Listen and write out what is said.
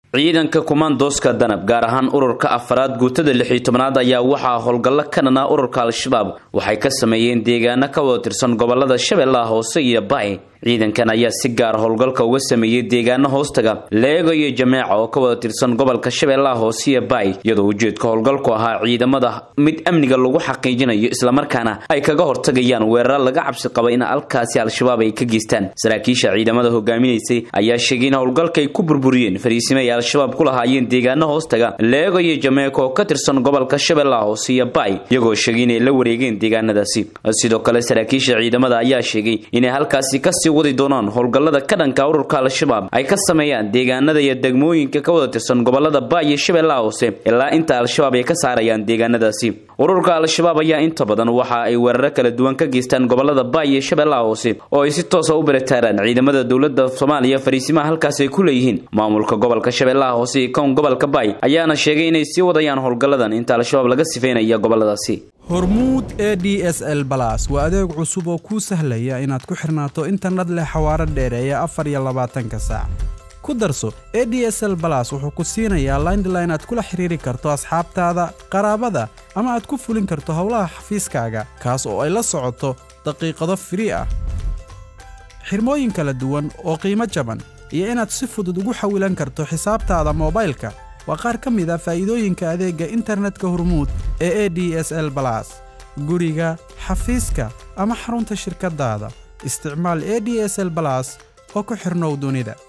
ciidanka kumaandooska danab gaar ahaan ururka afaraad guutada lix iyo tobnaad ayaa waxaa howlgallo ka dhanaa ururka al-shabaab waxay ka sameeyeen deegaano ka wada tirsan gobolada shabeellaha hoose iyo baci ciidankan ayaa si gaara howlgalka uga sameeyey deegaano hoostaga leego iyo jameeca oo ka wada tirsan gobolka shabeellaha hoose iyo baci iyadoo ujeedka howlgalku ahaa ciidamada mid amniga lagu xaqiijinayo islamarkaana ay kaga hortagayaan weeraro laga cabsi qaba in halkaasi al-shabaab ay ka geystaan saraakiisha ciidamada hogaaminaysay ayaa sheegay in howlgalka ay ku burburiyeen fariisime ay al-shabaab ku lahaayeen deegaano hoostaga leego iyo jameeca oo ka tirsan gobolka shabeellaha hoose iyo baci iyagoo sheegay inay la wareegeen deegaanadaasi sidoo kale saraakiisha ciidamada ayaa sheegay inay halkaasi kasi wadi doonaan howlgallada ka dhanka ururka al-shabaab ay ka sameeyaan deegaanada iyo degmooyinka ka wada tirsan gobolada ba iyo shabeellaha hoose ilaa inta al-shabaab ay ka saarayaan deegaanadaasi ururka al-shabaab ayaa inta badan waxa ay weeraro kala duwan ka geystaan gobolada ba iyo shabeellaha hoose oo ay si toosa u baritaaraan ciidamada dowlada soomaaliya fariisimaha halkaas ay ku leeyihiin maamulka gobolka shabeellaha hoose iyo kown gobolka bay ayaana sheegay inay sii wadayaan howlgalladan inta al-shabaab laga sifeynaya goboladaasi hormuud e d s l balas waa adeeg cusub oo kuu sahlaya inaad ku xirnaato internet leh xawaaro dheereeya afar iyo labaatanka saac ku darso e d s l balas wuxuu ku siinayaa laindline aad kula xiriiri karto asxaabtaada qaraabada ama aad ku fulin karto howlaha xafiiskaaga kaas oo ay la socoto daqiiqado firii ah xirmooyin kala duwan oo qiimo jaban iyo inaad si fudud ugu xawilan karto xisaabtaada moobaylka waa qaar ka mid a faa'iidooyinka adeegga internetka hormuud ee e d s l balas guriga xafiiska ama xarunta shirkaddaada isticmaal e d s l balas oo ku xidhnow dunida